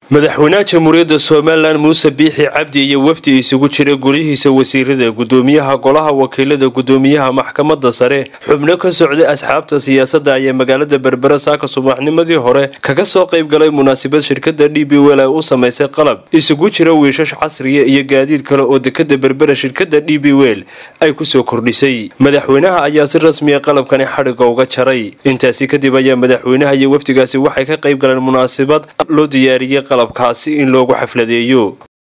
madaxweynaha jamhuuriyadda somalilan muuse biixi cabdi iyo wafdi isugu jira golihiisa wasiirada gudoomiyaha golaha wakiilada gudoomiyaha maxkamadda sare xubno ka socday asxaabta siyaasadda ayaa magaalada berbera saaka subaxnimadii hore kaga soo qayb galay munaasabad shirkada d b wel ay u samaysay qalab isugu jira wiishash casriya iyo gaadiid kale oo dekada berbera shirkada d b wel ay kusoo kordhisay madaxweynaha ayaa si rasmiya qalabkani xadhiga uga jaray intaasi kadib ayaa madaxweynaha iyo wafdigaasi waxay ka qayb galeen munaasabad loo diyaariyey qalabkaasi in loogu xafladeeyo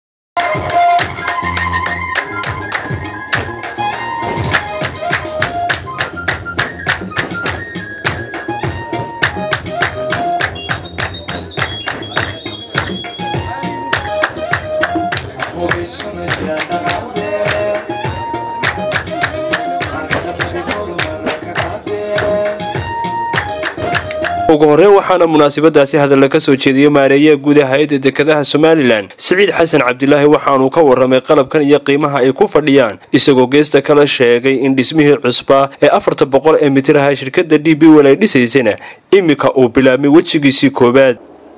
ugu horreyn waxaana munaasabadaasi hadalla ka soo jeediyey maareeyaha guud ee hay-adda dekedaha somalilan siciid xasan cabdilaahi waxaanuu ka warramay qalabkan iyo qiimaha ay ku fadhiyaan isagoo geesta kala sheegay in dhismihii cusbaa ee afarta boqol ee mitir aha shirkadda d b wel ay dhisaysana iminka uu bilaabmay wejigiisii koowaad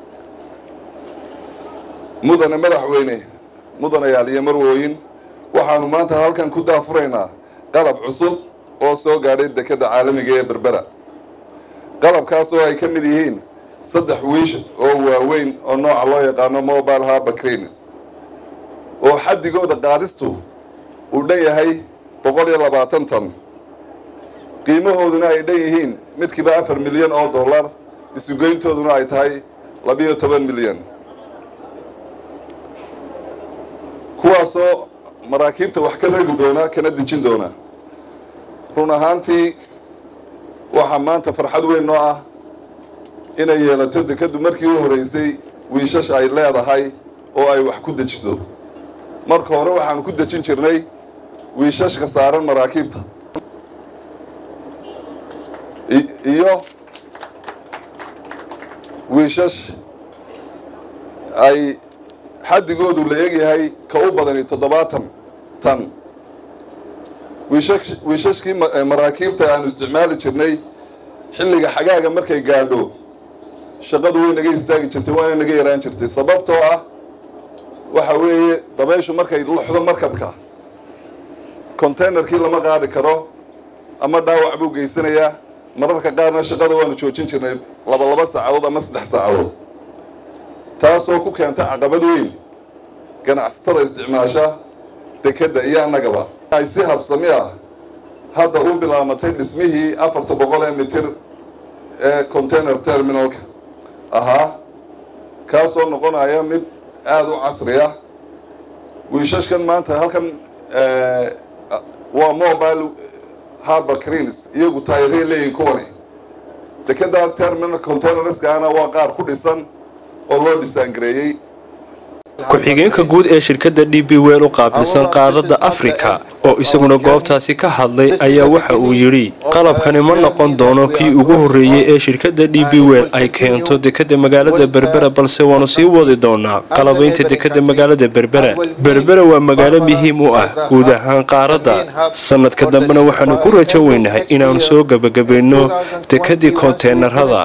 mudane madaxweyne mudanayaal iyo marwooyin waxaanu maanta halkan ku daafuraynaa qalab cusub oo soo gaadhay dekedda caalamiga ee berbera qalabkaas oo ay ka mid yihiin saddex wiish oo waaweyn oo nooca loo yaqaano mobile harba cranes oo xaddigooda qaadistu uu dhan yahay boqol iyo labaatan tan qiimahooduna ay dhan yihiin midkiiba afar milyan oo dollar isugeyntooduna ay tahay labiyo toban milyan kuwaasoo maraakiibta wax ka ragi doona kana dejin doona run ahaantii waxaa maanta farxad weyn noo ah inay yeelato dekaddu markii u horeysay wiishash ay leedahay oo ay wax ku dejiso marka hore waxaanu ku dejin jirnay wiishashka saaran maraakiibta iyo wiishash ay xaddigoodu la egyahay ka u badani toddobaatan tan wiishashkii maraakiibta aanu isticmaali jirnay xilliga xagaaga markay gaadho shaqadu way naga istaagi jirtay waana naga yaraan jirtay sababtoo ah waxa weeye dabayshu markay luxdo markabka containerkii lama qaadi karo ama dhaawac buu geysanayaa mararka qaarna shaqada waanu joojin jirnay laba laba saacadood ama saddex saacadood taasoo ku keenta caqabad weyn ganacsatada isticmaasha dekedda iyo annagaba ay si habsami ah hadda u bilaamatay dhismihii afarta boqol ee mitir ee container terminalka ahaa kaasoo noqonaya mid aada u casri ah wiishashkan maanta halkan waa mobile harba crins iyagu taayirey leeyihin kuwani dekeda terminal containerskaana waa qaar ku dhisan oo loo dhisaangareeyey ku-xigeenka guud ee shirkadda d b wel u qaabilsan qaadada afrika oo isaguna goobtaasi ka hadlay ayaa waxa uu yidhi qalabkani ma noqon doono kii ugu horreeyey ee shirkadda d b wel ay keento dekadda magaalada berbera balse waanu sii wadi doonaa qalabaynta dekadda magaalada berbera berbera waa magaalo muhiim u ah guud ahaan qaaradda sanadka dambena waxaanu ku rajo weynahay inaanu soo gebagabayno dekedii konteenarada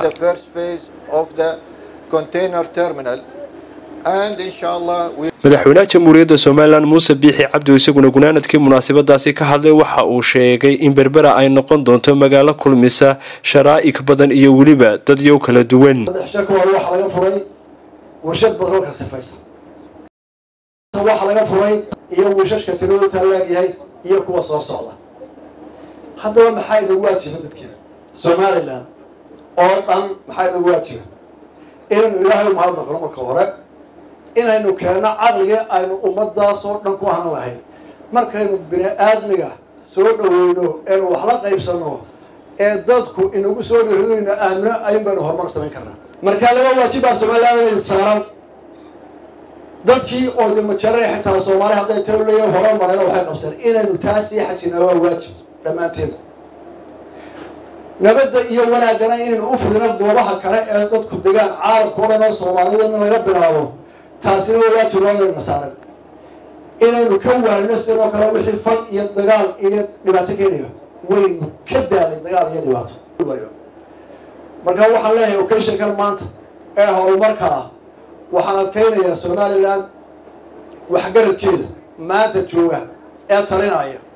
madaxweynaha jamhuuriyadda somalilan muuse biixi cabdi isaguna gunaanadkii munaasabadaasi ka hadlay waxa uu sheegay in berbera ay noqon doonto magaalo kulmisa sharaa'ig badan iyo weliba dadyow kala duwan shaka hore waxaa laga furay warshad batroolka sifaysa waxaa laga furay iyo wiishashka tiradu taalaagyahay iyo kuwa soo socda haddaba maxaa inagu waajiba dadkeena somalilan oo dhan maxaa inagu waajiba inaynu ilaahay umahad naqno marka hore inaynu keenno caqligii aynu ummadaas oo dhan ku hanan lahayn markaynu bini aadmiga soo dhaweyno eenu wax la qaybsano ee dadku inagu soo dhahdoyno aamino ayun baynu horumar samayn karnaa markaa laba waajibaa somalilan inay saaran dadkii oo damajare xitaa soomaali hadday taleya hora mareen waxay qabseen inaynu taas sii xajinaa waa waajib dhammaanteed nabadda iyo wanaagana inaynu u fidino goobaha kale ee dadku degaan caalamka o dhan oo soomaalida in laga bilaabo taasina waa waajib loodayna saaran inaynu ka waanino sidoo kale wixii fal iyo dagaal iyo dhibaato keenayo waynu ka daalay dagaal iyo dhibaato marka waxaan leeyahay occasionkan maanta ee horumarka ah waxaan adkaynayaa somalilan waxgaradkeeda maanta jooga ee talinaya